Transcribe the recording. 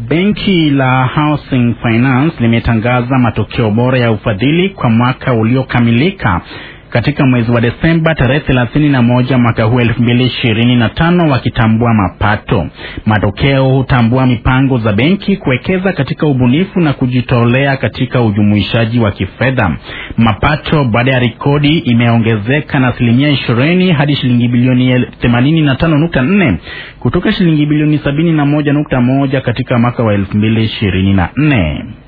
Benki la Housing Finance limetangaza matokeo bora ya ufadhili kwa mwaka uliokamilika katika mwezi wa Desemba tarehe thelathini na moja mwaka huu elfu mbili ishirini na tano wakitambua mapato. Matokeo hutambua mipango za benki kuwekeza katika ubunifu na kujitolea katika ujumuishaji wa kifedha. Mapato baada ya rekodi imeongezeka na asilimia ishirini hadi shilingi bilioni themanini na tano nukta nne kutoka shilingi bilioni sabini na moja nukta moja katika mwaka wa elfu mbili ishirini na nne.